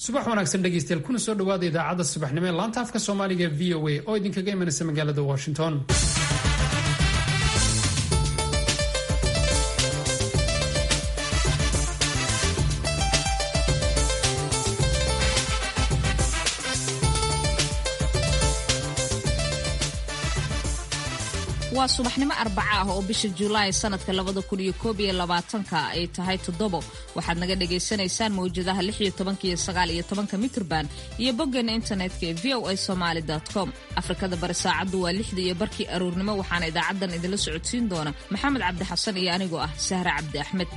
subax wanaagsan dhegaystayaal kuna soo dhowaada idaacadda subaxnimo ee laanta afka soomaaliga e v o a oo idinkaga imanaysa magaalada washington waa subaxnimo arbaca ah oo bisha julaay sanadka labada kun iyo koob iyo labaatanka ay tahay toddobo waxaad naga dhagaysanaysaan mawjadaha lix iyo tobanka iyo sagaal iyo tobanka mitrban iyo boggeena internetka ee v o a somaali com afrikada bari saacaddu waa lixda iyo barkii aroornimo waxaana idaacaddan idinla socodsiin doona maxamed cabdi xasan iyo anigoo ah sahra cabdi axmed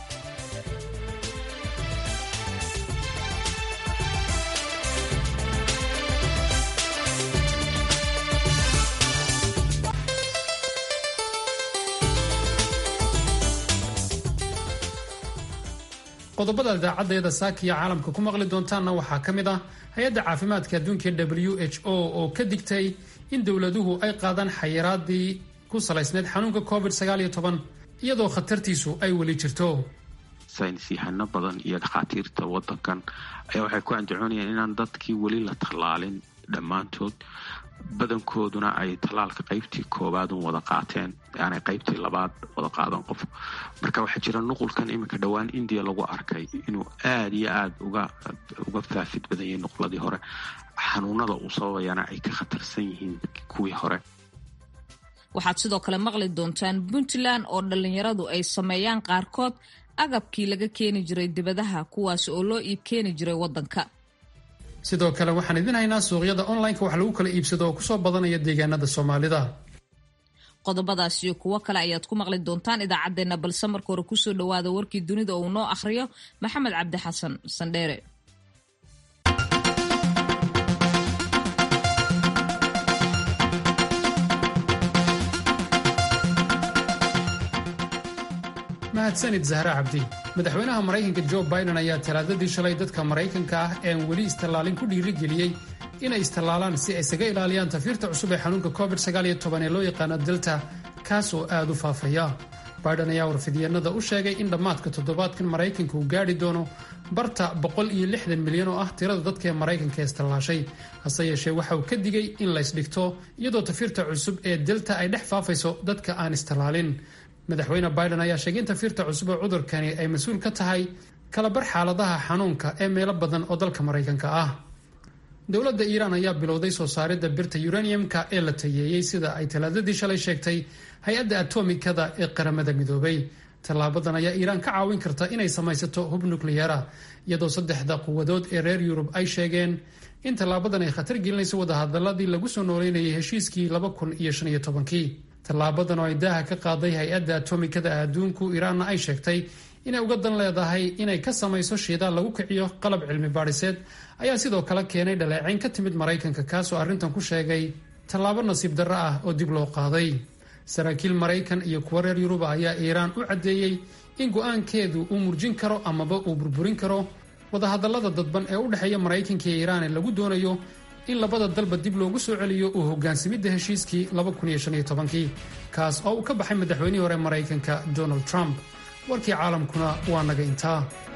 qodobada idaacaddeeda saakiya caalamka ku maqli doontaanna waxaa ka mid ah hay-adda caafimaadka adduunka w h o oo ka digtay in dowladuhu ay qaadaan xayiraadii ku salaysneyd xanuunka covid iyadoo khatartiisu ay weli jirto saynis yahano badan iyo dhakhaatiirta wadankan ayaa waxay ku andacoonayaan inaan dadkii weli la tallaalin dhammaantood badankooduna ay tallaalka qaybtii koowaad un wada qaateen aanay qaybtii labaad wada qaadan qof marka waxaa jira nuqulkan iminka dhowaan indiya lagu arkay inuu aada iyo aada uga uga faafid badan yahay nuqladii hore xanuunada uu sababayana ay ka khatarsan yihiin kuwii hore waxaad sidoo kale maqli doontaan puntland oo dhallinyaradu ay sameeyaan qaarkood agabkii laga keeni jiray dibadaha kuwaas oo loo iib keeni jiray waddanka sidoo kale waxaan idin haynaa suuqyada onlineka wax lagu kala iibsado oo kusoo badanaya deegaanada soomaalida qodobadaas iyo kuwo kale ayaad ku maqli doontaan idaacaddeenna balse marka hore kusoo dhowaada warkii dunida oo uu noo akhriyo maxamed cabdi xasan sandheere mahadsanid zahra cabdi madaxweynaha maraykanka jo biden ayaa talaadadii shalay dadka maraykanka ah eean weli istallaalin ku dhiirigeliyey inay istallaalaan si ay isaga ilaaliyaan tafiirta cusub ee xanuunka covid ee loo yaqaano delta kaas oo aada u faafaya biden ayaa warfidyeenada u sheegay in dhammaadka toddobaadkan maraykanka uu gaadhi doono barta milyan oo ah tirada dadka ee maraykanka istallaashay hase yeeshee waxa uu ka digay in laysdhigto iyadoo tafiirta cusub ee delta ay dhex faafayso dadka aan istallaalin madaxweyne biden ayaa sheegay in tafiirta cusub oo cudurkani ay mas-uul ka tahay kalabar xaaladaha xanuunka ee meelo badan oo dalka maraykanka ah dowladda iiraan ayaa bilowday soo saaridda birta uraniumka ee la tayeeyey sida ay talaadadii shalay sheegtay hay-adda atomikada ee qaramada midoobay tallaabadan ayaa iiraan ka caawin karta inay samaysato hub nukliyara iyadoo saddexda quwadood ee reer yurub ay sheegeen in tallaabadan ay khatar gelinayso wadahadaladii lagu soo nooleynayay heshiiskii kii tallaabadan oo ay daaha ka qaaday hay-adda atomikada adduunku iiraanna ay sheegtay inay uga dan leedahay inay ka samayso shiidaal lagu kiciyo qalab cilmi baadhiseed ayaa sidoo kale keenay dhaleecayn ka timid maraykanka kaasoo arrintan ku sheegay tallaabo nasiib darro ah oo dib loo qaaday saraakiil maraykan iyo kuwo reer yuruba ayaa iiraan u caddeeyey in go-aankeedu uu murjin karo amaba uu burburin karo wadahadallada dadban ee u dhexeeya maraykanka iyo iiraan ee lagu doonayo in labada dalba dib loogu soo celiyo uu hogaansamidda heshiiskii kaas oo uu ka baxay madaxweynihii hore maraykanka donald trump warkii caalamkuna waa naga intaa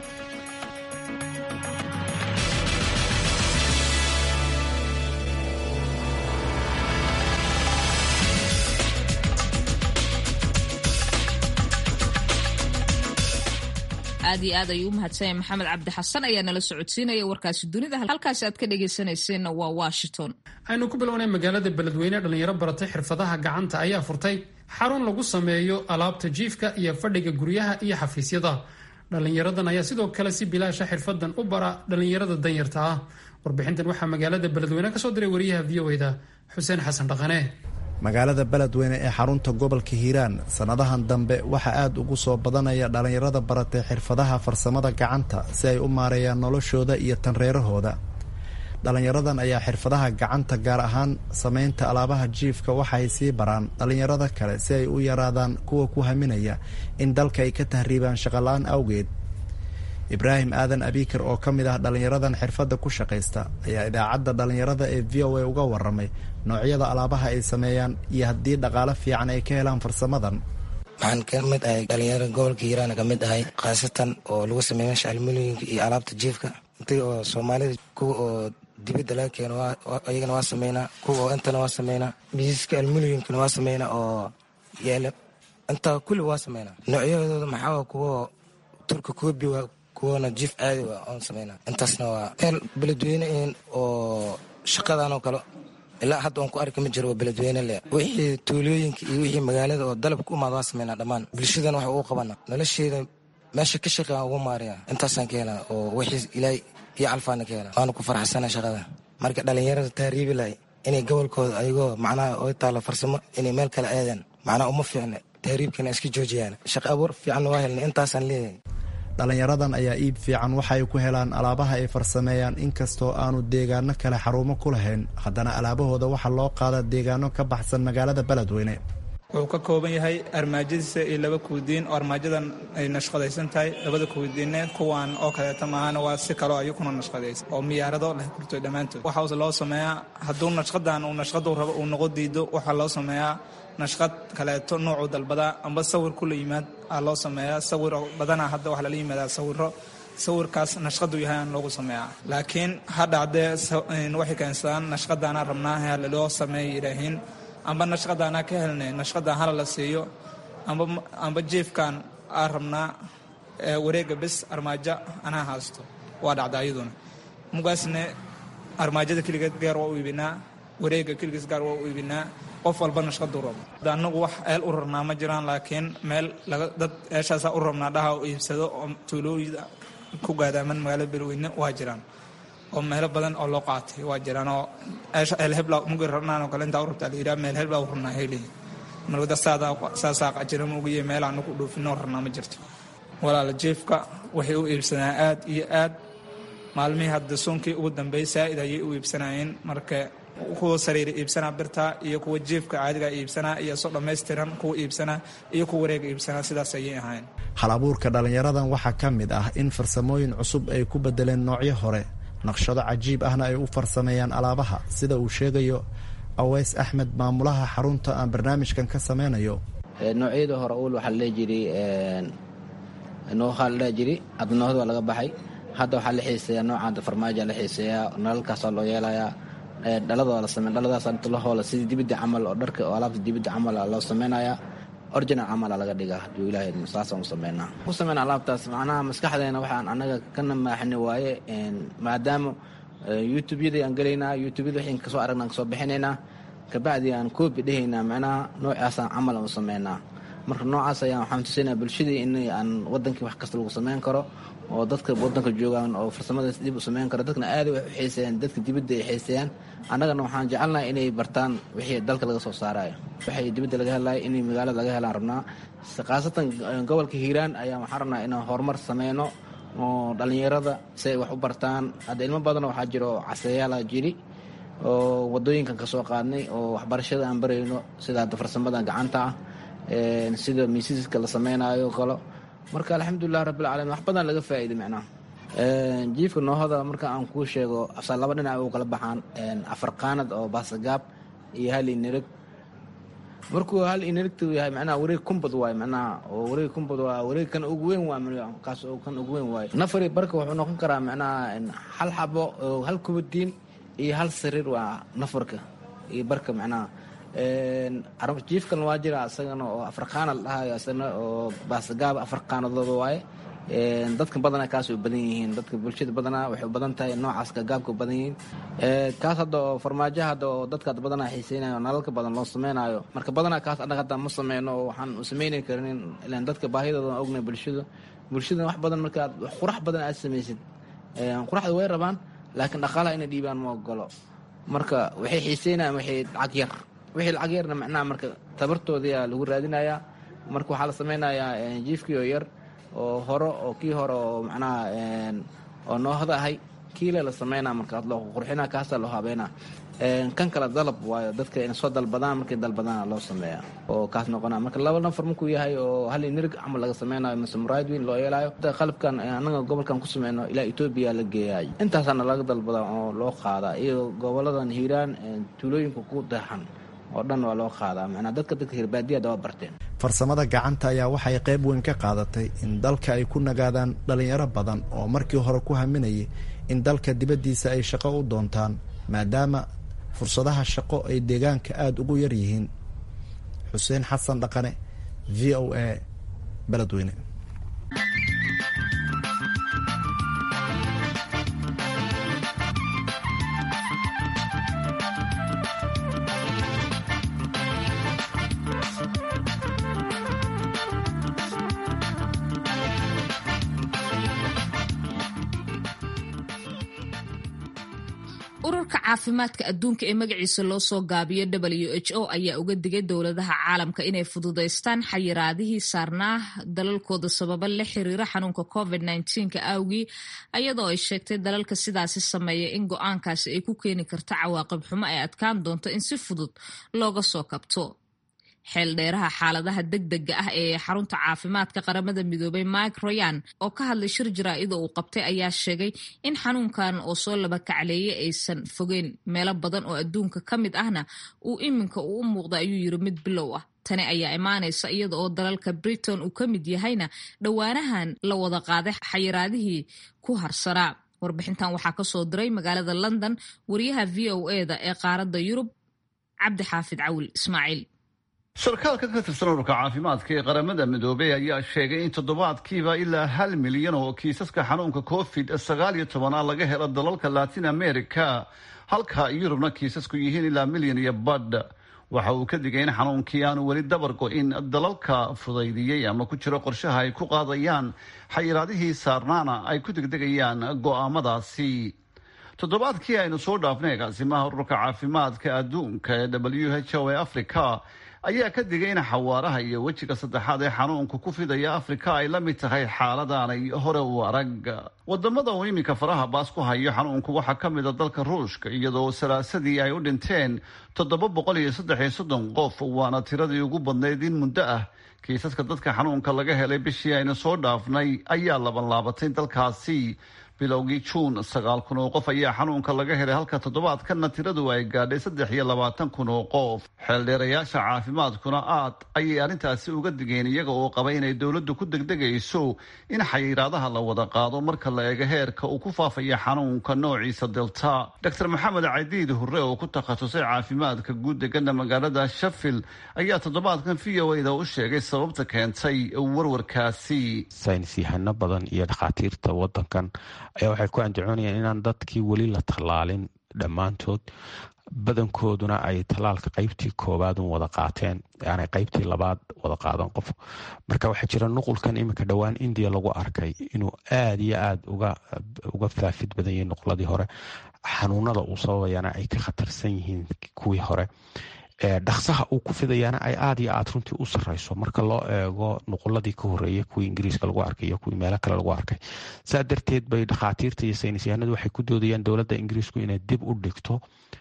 aad iyo aad ayuu u mahadsanyahay maxamed cabdi xasan ayaa nala socodsiinaya warkaasi dunida halkaasi aad ka dhegaysanayseena waa washington aynu ku bilownay magaalada beledweyne dhalinyaro baratay xirfadaha gacanta ayaa furtay xarun lagu sameeyo alaabta jiifka iyo fadhiga guryaha iyo xafiisyada dhalinyaradan ayaa sidoo kale si bilaasha xirfadan u bara dhalinyarada danyarta ah warbixintan waxaa magaalada beledweyne kasoo diray wariyaha v o eda xuseen xasan dhaqane magaalada beledweyne ee xarunta gobolka hiiraan sannadahan dambe waxaa aad ugu soo badanaya dhallinyarada baratay xirfadaha farsamada gacanta si ay u maareeyaan noloshooda iyo tanreerahooda dhallinyaradan ayaa xirfadaha gacanta gaar ahaan samaynta alaabaha jiifka waxaay sii baraan dhallinyarada kale si ay u yaraadaan kuwa ku haminaya in dalka ay ka tahriibaan shaqola-aan awgeed ibraahim aadan abikar oo ka mid ah dhallinyaradan xirfadda ku shaqaysta ayaa idaacadda dhallinyarada ee v o a uga waramay noocyada alaabaha ay sameeyaan iyo haddii dhaqaale fiican ay ka helaan farsamadan waxaan ka mid ahay dhalinyaro gobolka hiiraan ka mid ahay khaasatan oo lagu sameeya meesha almuliyinka iyo alaabta jiifka intii oo soomaalida kuwa oo dibadda laga keeno iyagana waa sameynaa kuwa oo intana waa sameynaa miisaska almuliumkana waa sameynaa oo yeela intaa kulli waa sameynaa noocyahooda maxaa kuwa turka koobi waa kuwana jiif caadi waa oon sameynaa intaasna waa meel beledweyne oo shaqadan oo kale ilaa hadda oon ku arki ma jiro waa beledweyne le wixii tuulooyinka iyo wixii magaalada oo dalabka u imaada waa sameynaa dhammaan bulshadan wax ugu qabana nolosheeda meesha ka shaqean ugu maariya intaasaan ka helaa oo wixii ilaahay iyo calfaana ka helaa waana ku faraxsana shaqada marka dhalinyarada taariibi lahay inay gobolkooda ayagoo macnaha oo taalo farsamo inay meel kale aadaan macnaha uma fiicna tahriibkana iska joojiyaan shaqo abuur fiicanna waa helna intaasaan leeyahay dhallinyaradan ayaa iib fiican waxa ay ku helaan alaabaha ay farsameeyaan inkastoo aanu deegaano kale xarumo ku lahayn haddana alaabahooda waxaa loo qaadaa deegaano ka baxsan magaalada beledweyne wuxuu ka kooban yahay armaajadiisa iyo laba kuudiin oo armaajadan ay nashqadaysan tahay labada kuudiinne kuwan oo kaleeta maahana waa si kaloo ayukuna nashqadaysan oo miyaarado leh kurtoy dhammaantood waxaase loo sameeyaa hadduu nashqadan uu nashqadu rabo uu noqo diido waxaa loo sameeyaa nashqad kaleeto noocuu dalbadaa amba sawir kula yimaad aa loo sameeyaa sawir badanaa hadda waxaa lala yimaadaa sawiro sawirkaas nashqadu yahay aan loogu sameeyaa laakiin ha dhacdee waxay keensadaan nashqadaana rabnaa laloo sameeya yidhaahiin amba nashqadaanaa ka helnay nashqadan hala la siiyo amba jiefkan aa rabnaa wareega bes armaajo anaa haysto waa dhacda ayaduna mugaasne armaajada keligeed gaar waa u iibinaa wareega keligiis gaar waa u iibinaa qof walba nashqadu rabo anagu wax eel u rarnaa ma jiraan laakiin meel dad eeshaasaa u rabnaa dhaha u iibsado oo tuulooyida ku gaadaaman magaalada beledweyne waa jiraan oo meelo badan oo loo qaatay waa jiraan oo eelhebla mugi rabnaan oo kale intaa u rabtaa la yidhaha meel hebla u rabnaa helihi marwada saasaa qajira mugiyo meel aanu ku dhoofinoo rabnaa ma jirto walaala jiefka waxay u iibsanaa aad iyo aad maalmihii hadda suunkii ugu dambeeyey saa'id ayay u iibsanayeen marka kuwa sariira iibsanaa birta iyo kuwa jiefka caadiga iibsanaa iyo so dhammaystiran kuwa iibsanaa iyo kuwa wareega iibsanaa sidaas ayay ahayn hal abuurka dhallinyaradan waxaa ka mid ah in farsamooyin cusub ay ku bedeleen noocyo hore naqshado cajiib ahna ay u farsameeyaan alaabaha sida uu sheegayo aweys axmed maamulaha xarunta aan barnaamijkan ka sameynayo noocyada hore uul waxaa ladhehi jiray noohaa la dhehi jiray hadda noohda waa laga baxay hadda waxaa la xiiseeyaa noocaanta farmaaja la xiiseeyaa nalalkaasaa loo yeelayaa dhaladoo la samey dhaladaas inta la hoola sidii dibidda camal oo dharka oo alaabta dibidda camal loo sameynayaa orginal camala laga dhigaa haduu ilahay saasaan u sameynaa ku sameyna alaabtaas macnaha maskaxdeena waxaan anaga ka namaaxini waaye maadaama youtube-yadii aan gelaynaa youtube-yada wixii kasoo aragna aan kasoo bixinaynaa kabacdi aan koobi dhehaynaa macnaha noocaasaan camal aan u sameynaa marka noocaas ayaan waxaan tusaynaa bulshadii in aan wadankii wax kasta lagu sameyn karo oo dadka wadanka joogaan oo farsamadaas dib u sameyn karo dadkana aad wax u xiiseeyaan dadka dibadda ay xiiseeyaan annagana waxaan jecelnahay inay bartaan wixii dalka laga soo saarayo waxay dibadda laga helaya inay magaalada laga helaan rabnaa khaasatan gobolka hiiraan ayaa waxaan rabnaa inaan horumar sameyno oo dhallinyarada si ay wax u bartaan hadda ilmo badanoo waxaa jiro casayaala jiri oo wadooyinkan kasoo qaadnay oo waxbarashada aan barayno sida hadda farsamada gacanta ah sida miisiska la sameynaayo kalo marka alxamdulilah rabbilcaalamiin wax badan laga faa'iiday macnaha jiifka noohada marka aan kuu sheego afsaa laba dhinac u kala baxaan afar qaanad oo baasagaab iyo hal inireg markuu hal inirigtu yahay macnaha wareeg kumbad waaye macnaha oo wareeg kumbad waa wareeg kan ugu weyn waa kaas oo kan ugu weyn waaye nafari barka wuxuu noqon karaa macnaha hal xabo oo hal kubadiin iyo hal sariir waa nafarka iyo barka macnaha jiifkan waa jira isagana oo afar qaanad dhahayo isagana oo baasagaaba afar qaanadood waaye dadka badanaa kaas u badan yihiin dadka bulshada badanaa waxay u badan tahay noocaas gaabka u badan yihiin kaas hadda oo farmaajo hadda oo dadka hadda badanaa xiiseynayo nalalka badan loo sameynayo marka badanaa kaas annaga hadda ma sameyno oo waxaan u sameyni karin ilaan dadka baahidooda ognay bulshada bulshada wax badan markaad wax qurax badan aad samaysid quraxda way rabaan laakiin dhaqaalaha inay dhiibaan ma ogolo marka waxay xiiseynayaan waxay lacag yar wixii lacag yarna macnaha marka tabartoodaa lagu raadinayaa marka waxaa la sameynayaa jiifkii oo yar oo hore oo kii hore oo macnaha oo noohda ahay kiile la sameynaa marka loo qurxina kaasaa loo habeynaa kan kale dalab waayo dadka inay soo dalbadaan markay dalbadaan loo sameeya oo kaas noqona marka laba nafar markuu yahay oo hal nirig camal laga sameynayo mise muraayad weyn loo yeelayo qalabkan anaga gobolkan ku sameyno ilaa etoobiya la geeyay intaasaana laga dalbadaa oo loo qaadaa iyo goboladan hiiraan tuulooyinka ku daexan oo dhan waa loo qaadaa macnaa dadka dadka hirbaadiyada waa barteen farsamada gacanta ayaa waxay qayb weyn ka qaadatay in dalka ay ku nagaadaan dhalinyaro badan oo markii hore ku haminayay in dalka dibaddiisa ay shaqo u doontaan maadaama fursadaha shaqo ay deegaanka aada ugu yar yihiin xuseen xasan dhaqane v o a beledweyne ururka caafimaadka adduunka ee magaciisa loo soo gaabiyo w h o ayaa uga digay dowladaha caalamka inay fududaystaan xayiraadihii saarnaa dalalkooda sababa la xiriira xanuunka covid nka awgii ayadoo ay sheegtay dalalka sidaasi sameeya in go-aankaasi ay ku keeni karta cawaaqib xumo ay adkaan doonto in si fudud looga soo kabto xeeldheeraha xaaladaha degdega ah ee xarunta caafimaadka qaramada midoobay mike royan oo ka hadlay shir jaraa-ida uu qabtay ayaa sheegay in xanuunkan oo soo laba kacleeyay aysan fogeyn meelo badan oo adduunka ka mid ahna uu iminka uu u muuqda ayuu yiri mid bilow ah tani ayaa imaanaysa iyada oo dalalka britain uu ka mid yahayna dhowaanahan la wada qaaday xayiraadihii ku harsanaa warbixintan waxaa kasoo diray magaalada london wariyaha v o eda ee qaaradda yurub cabdi xaafid cawil ismaaciil sarkaalka ka tirsan ururka caafimaadka ee qaramada midoobey ayaa sheegay in toddobaadkiiba ilaa hal milyan oo kiisaska xanuunka covid sagaal iyo tobana laga helo dalalka latin america halka yurubna kiisasku yihiin ilaa milyan iyo badh waxa uu ka digay in xanuunkii aanu weli dabar go-in dalalka fudaydiyey ama ku jiro qorshaha ay ku qaadayaan xayiraadihii saarnaana ay ku degdegayaan go-aamadaasi toddobaadkii aynu soo dhaafnay agaasimaha ururka caafimaadka adduunka ee w h o ee africa ayaa ka digay in xawaaraha iyo wejiga saddexaad ee xanuunka ku fidaya afrika ay la mid tahay xaaladaanay hore u arag wadamada uu iminka faraha baas ku hayo xanuunku waxaa ka mid a dalka ruushka iyadoo salaasadii ay u dhinteen toddoba boqol iyo saddex iyo soddon qof waana tiradii ugu badnayd in muddo ah kiisaska dadka xanuunka laga helay bishii aynu soo dhaafnay ayaa laban laabatay dalkaasi bilowgii juun sagaal kun oo qof ayaa xanuunka laga helay halka toddobaadkanna tiradu ay gaadhay saddex iyo labaatan kun oo qof xeeldheerayaasha caafimaadkuna aad ayay arrintaasi uga digeen iyaga oo qaba inay dowladdu ku degdegayso in xayiraadaha la wada qaado marka la eego heerka uu ku faafaya xanuunka noociisa delta doctor maxamed cadiid hurre oo ku takhasusay caafimaadka guud degana magaalada shafil ayaa toddobaadkan v o da u sheegay sababta keentay warwarkaasi saynis yahano badan iyo dhakhaatiirta wadankan ayaa waxay ku andacoonayaan inaan dadkii weli la tallaalin dhammaantood badankooduna ay tallaalka qeybtii koowaad un wada qaateen aanay qeybtii labaad wada qaadan qof marka waxaa jira nuqulkan iminka dhowaan indiya lagu arkay inuu aada iyo aada uga uga faafid badan yahay nuqladii hore xanuunada uu sababayana ay ka khatarsan yihiin kuwii hore dhaksaha uu ku fidayaana ay aada iyo aada runtii u sareyso marka loo eego nuquladii ka horeeyay kuwii ingiriiska lagu arkay iyo kuwii meelo kale lagu arkay saa darteed bay dhakhaatiirta iyo saynisyahanadu waxay ku doodayaan dowladda ingiriisku inay dib u dhigto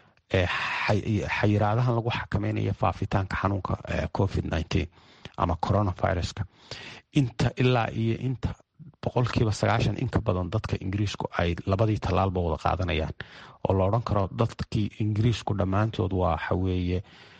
xayiraadahan lagu xakameynayo faafitaanka xanuunka covid nteen ama coronaviruska inta ilaa iyo inta boqolkiiba sagaashan inka badan dadka ingiriisku ay labadii tallaalba wada qaadanayaan oo la odhan karo dadkii ingiriisku dhammaantood waxa weeye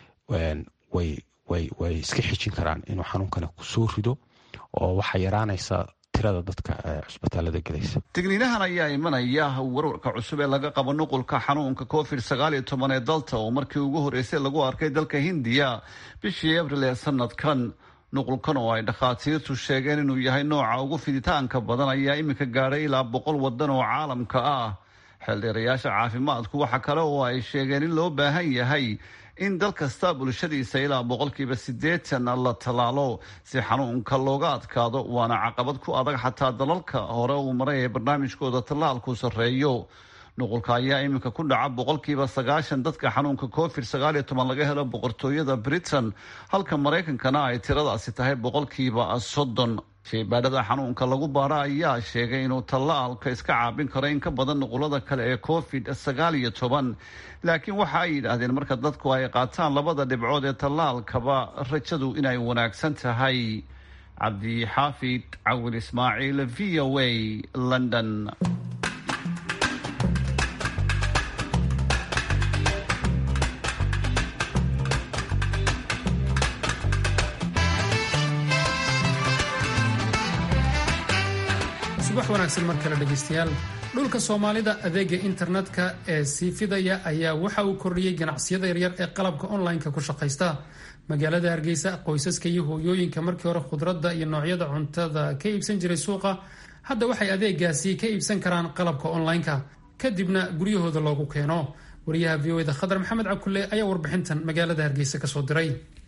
way way way iska xijin karaan inuu xanuunkani kusoo rido oo waxaa yaraanaysa tirada dadka cusbitaalada gelaysa digniinahan ayaa imanaya warwarka cusub ee laga qabo nuqulka xanuunka covid sagaal iyo toban ee dalta oo markii ugu horreysay lagu arkay dalka hindiya bishii abril ee sanadkan nuqulkan oo ay dhakhaatiirtu sheegeen inuu yahay nooca ugu fiditaanka badan ayaa iminka gaadhay ilaa boqol wadan oo caalamka ah xeeldheerayaasha caafimaadku waxa kale oo ay sheegeen in loo baahan yahay in dal kasta bulshadiisa ilaa boqolkiiba siddeetan la tallaalo si xanuunka looga adkaado waana caqabad ku adag xataa dalalka hore uu maray ee barnaamijkooda tallaalku sarreeyo nuqulka ayaa iminka ku dhaca boqolkiiba sagaashan dadka xanuunka covid sagaal iyo toban laga helo boqortooyada britain halka maraykankana ay tiradaasi tahay boqolkiiba soddon shaybaadhada xanuunka lagu baara ayaa sheegay inuu tallaalka iska caabin karo in ka badan nuqulada kale ee covid sagaal iyo toban laakiin waxa ay yidhaahdeen marka dadku ay qaataan labada dhibcood ee tallaalkaba rajadu inay wanaagsan tahay cabdixaafid cawil ismaaciil v o a london subax wanaagsan mar kale dhegaystayaal dhulka soomaalida adeega internetka ee sii fidaya ayaa waxa uu kordhiyey ganacsiyada yaryar ee qalabka online-ka ku shaqaysta magaalada hargeysa qoysaska iyo hooyooyinka markii hore khudradda iyo noocyada cuntada ka iibsan jiray suuqa hadda waxay adeegaasi ka iibsan karaan qalabka online-ka kadibna guryahooda loogu keeno wariyaha v o eda khadar maxamed cabkulle ayaa warbixintan magaalada hargeysa kasoo diray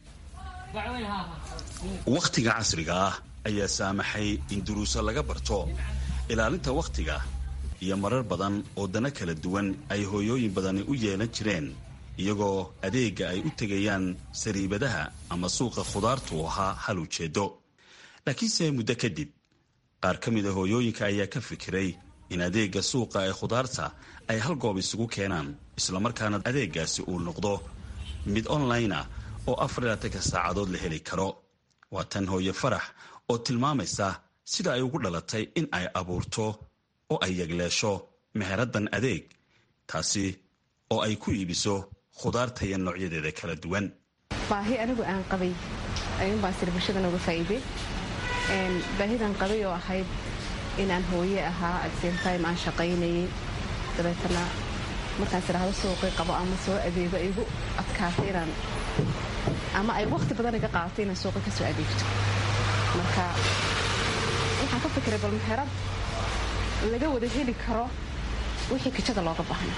wakhtiga casriga ah ayaa saamaxay in duruuso laga barto ilaalinta wakhtiga iyo marar badan oo dana kala duwan ay hooyooyin badani u yeelan jireen iyagoo adeegga ay u tegayaan sariibadaha ama suuqa khudaartu ahaa hal ujeeddo laakiinse muddo kadib qaar ka mid a hooyooyinka ayaa ka fikiray in adeegga suuqa ee khudaarta ay hal goob isugu keenaan islamarkaana adeeggaasi uu noqdo mid online ah oo afarlaatanka saacadood la heli karo waa tan hooye farax oo tilmaamaysa sida ay ugu dhalatay in ay abuurto oo ay yegleesho meheraddan adeeg taasi oo ay ku iibiso khudaarta iyo noocyadeeda kala duwan baahi anigu aan qabay ayuunbaan sir bulshadan uga faa'iiday baahidan qabay oo ahayd inaan hooye ahaa at same time aan shaqaynayay dabeetana markaas idhaahdo suuqii qabo ama soo adeego igu adkaatay inaan ama ay wakhti badan iga qaadatay inaan suuqa ka soo adeegto marka waxaan ka fikiray bal meherad laga wada heli karo wixii kijada looga baahna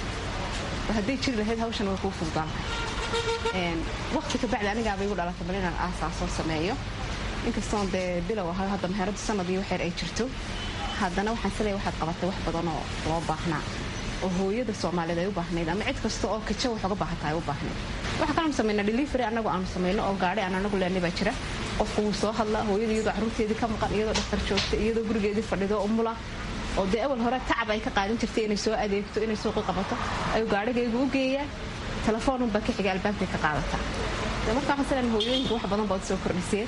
bal hadday jiri lahayd hawshan way kuu fududaan lahay wakhti kabacdi anigaaba igu dhalatay bal inaan aasaasoo sameeyo inkastoon dee bilow ahay hadda meheradu sanadii waxeer ay jirto haddana waxaan sileeya waxaad qabatay wax badan oo loo baahnaa oo hooyada soomaaliyeed ay u baahnayd ama cid kasta oo kaja wax uga baahata ay u baahnayd waxaa kalaanu samayna delivery annagu aanu samayno oo gaadhi aan anagu leenay baa jira qofku wuu soo hadlaa hooyada iyadoo carruurteedii ka maqan iyadoo dhaktar joogta iyadoo gurigeedii fadhido umula oo dee awal hore tacab ay ka qaadan jirtay inay soo adeegto inay suuqi qabato ayuu gaadhigaygu u geeyaa telefoonunbaa ka xiga albaabkay ka qaadataa marka waxaan sileena hooyooyinka wax badan baad soo kordhiseen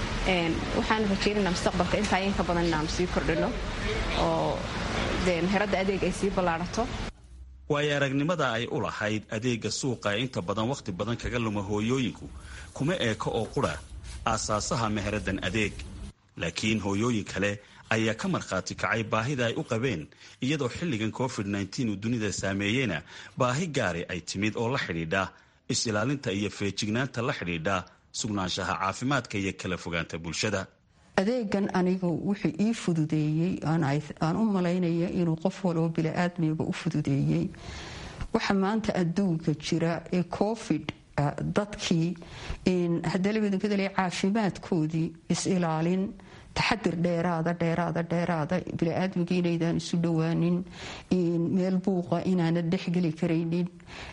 waxaan rajaynayna mustaqbalka intaa inka badan inaanu sii kordhino oo dee meheradda adeeg ay sii ballaadhato waayo aragnimada ay u lahayd adeegga suuqa ee inta badan wakhti badan kaga luma hooyooyinku kuma eeko oo qura aasaasaha meheraddan adeeg laakiin hooyooyin kale ayaa ka markhaati kacay baahida ay u qabeen iyadoo xilligan covid nteen uu dunida saameeyeyna baahi gaari ay timid oo la xidhiidha is-ilaalinta iyo feejignaanta la xidhiidha sugnaanshaha caafimaadka iyo kala fogaanta bulshada adeegan anigu wuxuu ii fududeeyey aan u malaynaya inuu qof waloo bili-aadmiga u fududeeyey waxa maanta adduunka jira ee covid dadkii hadalabadankadale caafimaadkoodii is-ilaalin taxadir dheeraada dheeraada dheeraada bili-aadmiga inaydaan isu dhowaanin meel buuqa inaanad dhexgeli karaynin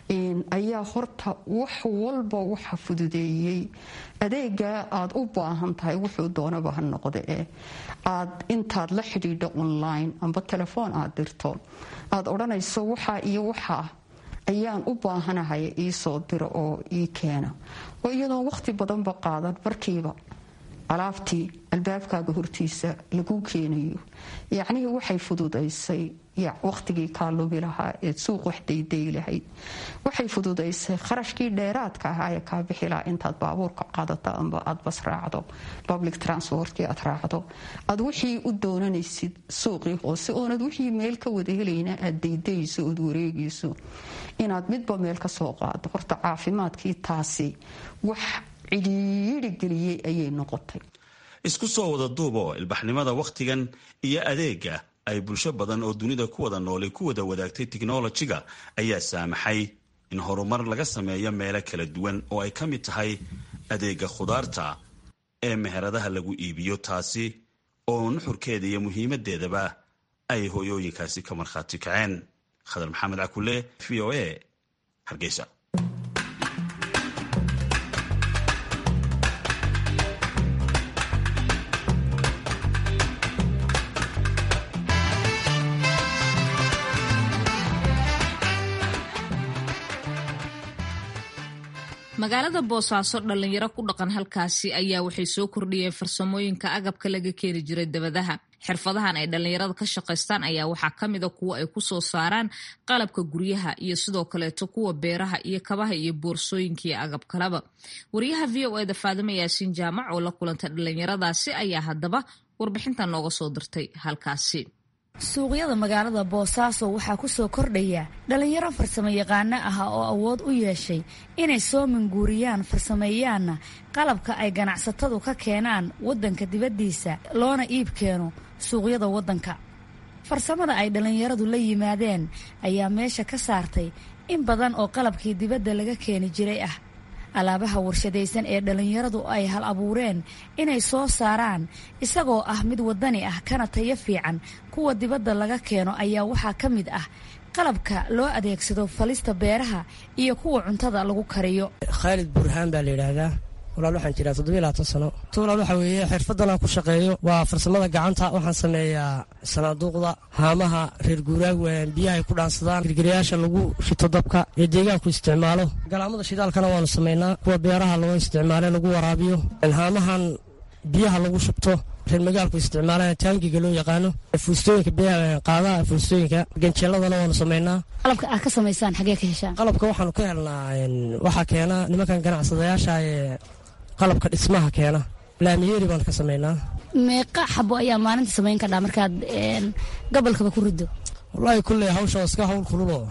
ayaa horta wax walba waxa fududeeyey adeegaa aad u baahan tahay wuxuu doonaba ha noqde eh aad intaad la xidhiidho online amba telefoon aad dirto aad odhanayso waxaa iyo waxaa ayaan u baahanahay iisoo diro oo ii keena oo iyadoon waqti badanba qaadan markiiba alaabtii albaabkaaga hortiisa lagu keenayo yacnihii waxay fududaysay waqtigii kaa lubi lahaa eed suuq wax dayday lahayd waxay fududaysay kharashkii dheeraadka ahaa ee kaa bixi lahaa intaad baabuurka qaadato amba aad bas raacdo public transportkii aad raacdo aad wixii u doonanaysid suuqii hoose oonad wixii meel ka wada helayna aad daydayso ood wareegayso inaad midba meel ka soo qaado horta caafimaadkii taasi wax cidhiidhi geliyey ayay noqotay isku soo wada duubo ilbaxnimada wakhtigan iyo adeega ay bulsho badan oo dunida ku wada noolay ku wada wadaagtay tiknolojiga ayaa saamaxay in horumar laga sameeyo meelo kala duwan oo ay ka mid tahay adeega khudaarta ee meheradaha lagu iibiyo taasi oo nuxurkeeda iyo muhiimadeedaba ay hooyooyinkaasi ka markhaati kaceen khadar maxamed cakule v o a hargeysa magaalada boosaaso dhallinyaro ku dhaqan halkaasi ayaa waxay soo kordhiyeen farsamooyinka agabka laga keeni jiray dabadaha xirfadahan ay dhallinyarada ka shaqaystaan ayaa waxaa ka mida kuwa ay ku soo saaraan qalabka guryaha iyo sidoo kaleeto kuwa beeraha iyo kabaha iyo boorsooyinka iyo agab kaleba wariyaha v o eda faadimo yaasiin jaamac oo la kulantay dhallinyaradaasi ayaa haddaba warbixinta nooga soo dirtay halkaasi suuqyada magaalada boosaaso waxaa ku soo kordhaya dhallinyaro farsamo yaqaano ah oo awood u yeeshay inay soo manguuriyaan farsameeyaanna qalabka ay ganacsatadu ka keenaan waddanka dibaddiisa loona iib keeno suuqyada waddanka farsamada ay dhallinyaradu la yimaadeen ayaa meesha ka saartay in badan oo qalabkii dibadda laga keeni jiray ah alaabaha warshadaysan ee dhallinyaradu ay hal abuureen inay soo saaraan isagoo ah mid waddani ah kana tayo fiican kuwa dibadda laga keeno ayaa waxaa ka mid ah qalabka loo adeegsado falista beeraha iyo kuwa cuntada lagu kariyo khaalid burhaan baa la yidhaahdaa walaal waxaan jiraa toddobiyo labaatan sano walaal waxaa weeye xirfadan aan ku shaqeeyo waa farsamada gacanta waxaan sameeyaa sanaaduuqda haamaha reer guuraag biyaha ay ku dhaansadaan girgirayaasha lagu shito dabka ee deegaanku isticmaalo galaamada shidaalkana waanu samaynaa kuwa beeraha loo isticmaale lagu waraabiyo haamahan biyaha lagu shubto reer magaalku isticmaalaan taangiga loo yaqaano fuustooyinka qaadaha fuustooyinka ganjeeladana waanu samaynaa qalabka aad ka samaysaan xagee ka heshaan qalabka waxaanu ka helnaa waxaa keena nimankan ganacsadayaasha ee qalabka dhismaha keena laamiyeeri baan ka samaynaa meeqa xabo ayaa maalinta samayn kadhaa markaad gobolkaba ku rido wallaahi kulley hawsha iska hawl kululoo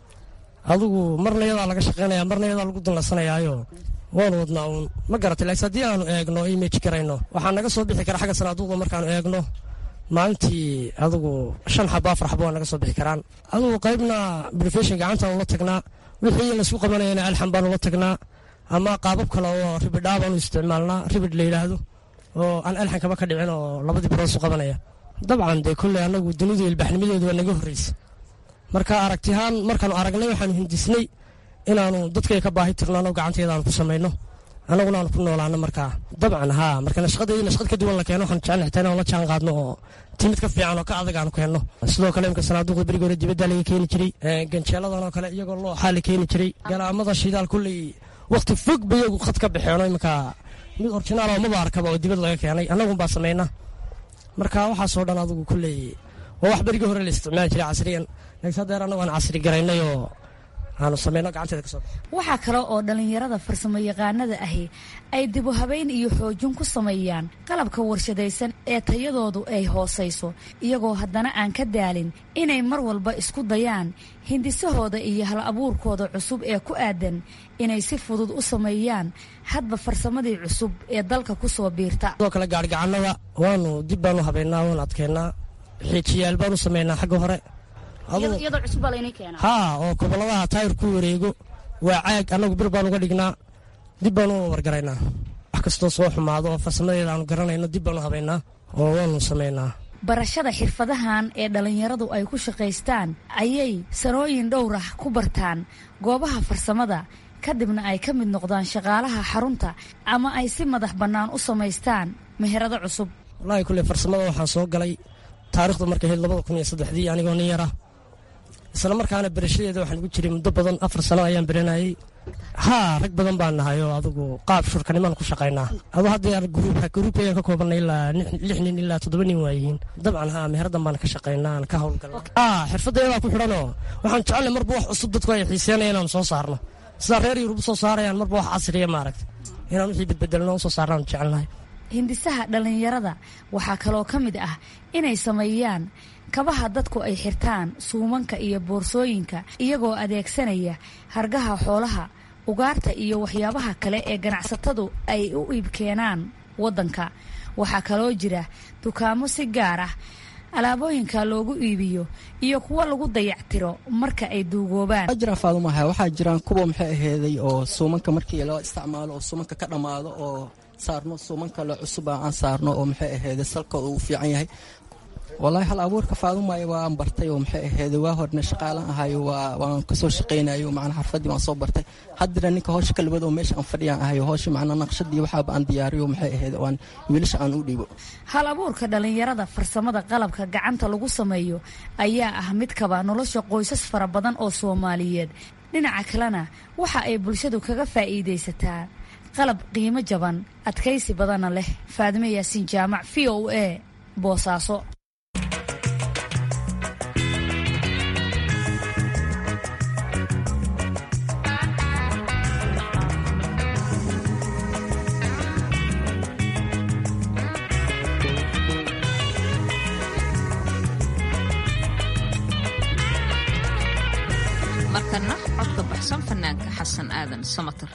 adigu marna yadaa laga shaqaynaya marna yadaa lagu danlasanayaayo waanu wadnaa uun ma garatay laakiin haddii aanu eegno image garayno waxaa naga soo bixi kara xagga sanaaduuqda markaanu eegno maalintii adigu shan xabo afar xabo waa naga soo bixi karaan adigu qaybna brofeshin gacantaanu la tagnaa wixii laysku qabanayana alxan baanu la tagnaa ama qaabab kale oo ribidhaa baanu isticmaalnaa ribid la yidhaahdo oo aan alxankaba ka dhicin oo labadii birood isu qabanaya dabcan dee kolley annagu dunidu ilbaxnimadeedu waa naga horreysa marka aragtihaan markaanu aragnay waxaanu hindisnay inaanu dadkay ka baahi tirnaano gacanteedaanu ku samayno annaguna aanu ku noolaano markaa dabcan haa marka nashqadeedii nashqad ka duwan la keeno waxaan jecel xitaa inaan la jaan qaadno oo timid ka fiican oo ka adag aanu keenno sidoo kale imka sanaaduuqda berigi hore dibadda laga keeni jiray ganjeeladan oo kale iyagoo looxaa la keeni jiray galaamada shidaal kulley wakhti fog ba iyagu khad ka baxeeno iminka mid orjinaal oo maba arkaba oo dibad laga keenay annagunbaa samayna marka waxaasoo dhan adigu kulley waa wax berigii hore la isticmaali jiray casriyan laakiin haddeer annagu aan casri garaynay oo aanu samayno gacanteeda ka soo waxaa kale oo dhallinyarada farsamo yaqaanada ahi ay dibu habayn iyo xoojin ku sameeyaan qalabka warshadaysan ee tayadoodu ay hoosayso iyagoo haddana aan ka daalin inay mar walba isku dayaan hindisahooda iyo hal abuurkooda cusub ee ku aadan inay si fudud u sameeyaan hadba farsamadii cusub ee dalka ku soo biirta sidoo kale gaarhigacannada waanu dib baanu habaynaa waanu adkeynaa xiijiyaal baanu samaynaa xagga hore haa oo goboladaha taayir ku wareego waa caag annagu bir baan uga dhignaa dib baanu wargaraynaa wax kastoo soo xumaado oo farsamadeeda aanu garanayno dib baanu habaynaa oo waanu samaynaa barashada xirfadahan ee dhallinyaradu ay ku shaqaystaan ayay sanooyin dhowrah ku bartaan goobaha farsamada kadibna ay ka mid noqdaan shaqaalaha xarunta ama ay si madax bannaan u samaystaan meherado cusub wallaahi kulley farsamada waxaan soo galay taarikhdu markay ahayd labada kun iyo saddexdii anigoo nin yara isla markaana berashadeeda waxaan ugu jiray muddo badan afar sano ayaan beranayay haa rag badan baan nahay oo adigu qaab shurkanimaan ku shaqaynaa adu haddeer gruubka gruubkayaan ka koobanay ilaa lix nin ilaa toddoba nin waayihiin dabcan haa meheradan baan ka shaqaynaa aan ka howlgalna haa xirfaddeedaa ku xidhanoo waxaan jecelnay marba wax cusub dadku ay xiiseenaya inaanu soo saarno sidaa reer yurub soo saarayaan marba wax casriya maaragta inaan wixii bedbedelno u soo saarnaanu jecelnahay hindisaha dhallinyarada waxaa kaloo ka mid ah inay sameeyaan kabaha dadku ay xirtaan suumanka iyo boorsooyinka iyagoo adeegsanaya hargaha xoolaha ugaarta iyo waxyaabaha kale ee ganacsatadu ay u iibkeenaan waddanka waxaa kaloo jira dukaamo si gaar ah alaabooyinka loogu iibiyo iyo kuwo lagu dayactiro marka ay duugoobaan jiraan faadumaha waxaa jiraan kuwa maxay aheeday oo suumanka markii loo isticmaalo oo suumanka ka dhammaado oo saarno suuman kale cusuba aan saarno oo maxay aheeday salkooda uu fiican yahay wallaahi hal abuurka faadumaayo waan bartay oo maxay aheeday waa horna shaqaalan ahayo waan kasoo shaqaynayo macnaa xarfadii waan soo bartay haddana ninka howsha kalibad oo meesha aan fadhiyaan ahayo howsha macnaa naqshadii waxaaba aan diyaariyo maxay aheed aan wiilasha aan u dhiibo hal abuurka dhallinyarada farsamada qalabka gacanta lagu sameeyo ayaa ah mid kaba nolosha qoysas fara badan oo soomaaliyeed dhinaca kalena waxa ay bulshadu kaga faa'iidaysataa qalab qiimo jaban adkaysi badanna leh faadime yaasiin jaamac v o a boosaaso markana codka baxsan fanaanka xasan aadan samatar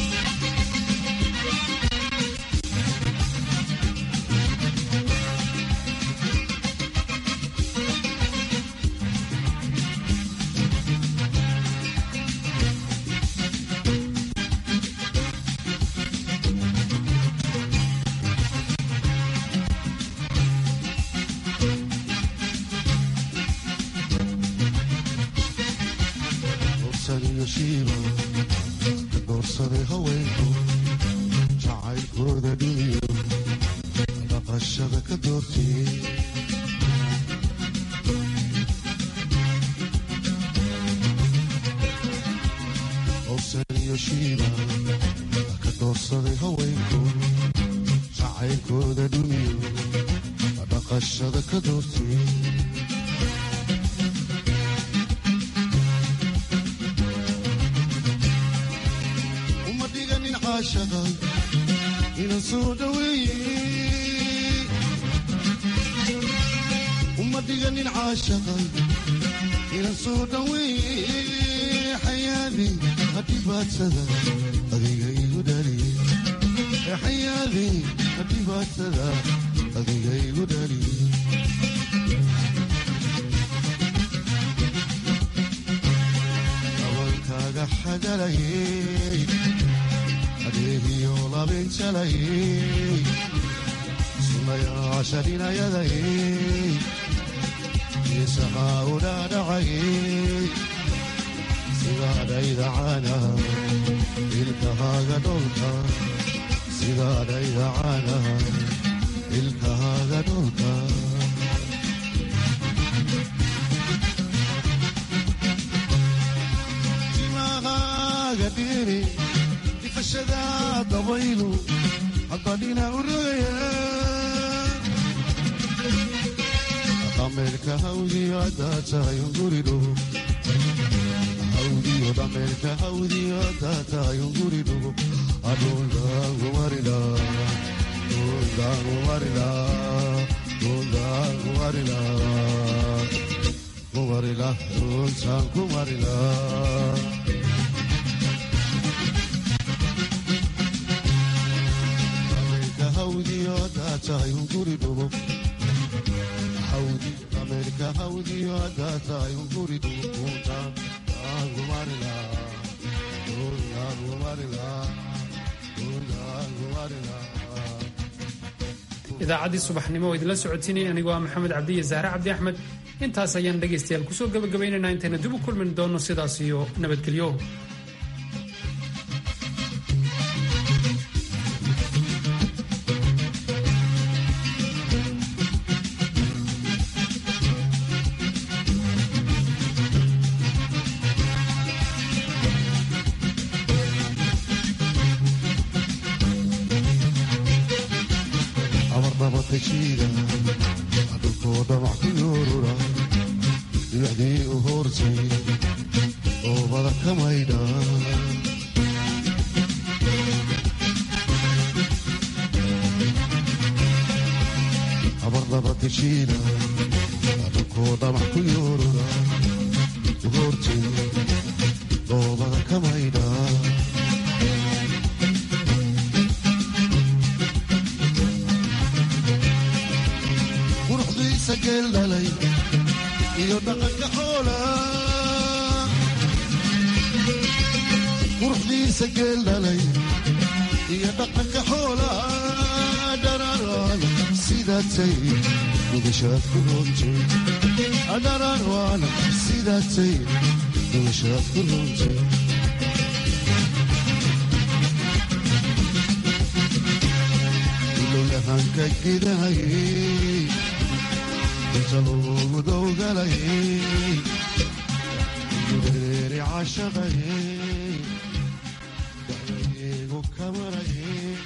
doorsaday haweenku jacaylkooda dhimiyo dhaqashada ka doortiyey owsaniyo shiiba ka doorsaday haweenku jacaylkooda dhimiyo dhaqashada ka doortiyey inan soo dhaweeye uma dhiganin caashaqa inan soo dhaweeye xayaadi hadhibaadsada adiga igu dhaliye xayaadi hadhibaadsada adiga igu dhaliye abankaaga xagalayey adeegiyo labinjalayey sunayaasha dhinayadayey isahaa u dhaadhacayey sidaadhaydacana ilkahaaga dholka sidaadhaydacana ilkahaaga dholka timahaaga dhiri difashada dabaylu haddadhina u rogaya dhameerka hawdiyo haddaa tahay unguridho hawdiyo dhameerka hawdiyo haddaa tahay unguridho adhuldaangumarila dhuldaangumarila dhuldaangumarila kumarila dhultaan kumarila ameerka hawdiyo haddaa tahay unguri dhuukunta idaacaddii subaxnimo oo idinla socotiinay anigoo ah maxamed cabdiya zahre cabdi axmed intaas ayaan dhegaystayaal kusoo gabagabaynaynaa intayna dib u kulmin doonno sidaas iyo nabadgelyo dhulkoo dhamac ku yoorura dhibacdii u hoortay oobada ka maydha abardaba teshiina dhulkoo dhamac ku yoorura u hoortay oobada ka maydha geeldhalay iyo dhaqanka xoola quruxdiisa geeldhalay iyo dhaqanka xoola dhararaan sidaatay nugashaad ku roontay dhararaan sidaatay nugashaad ku roontay ilowlahanka gidahayey intalugudowgalayey gureeri cashaqayey dacdayeegu kamarayey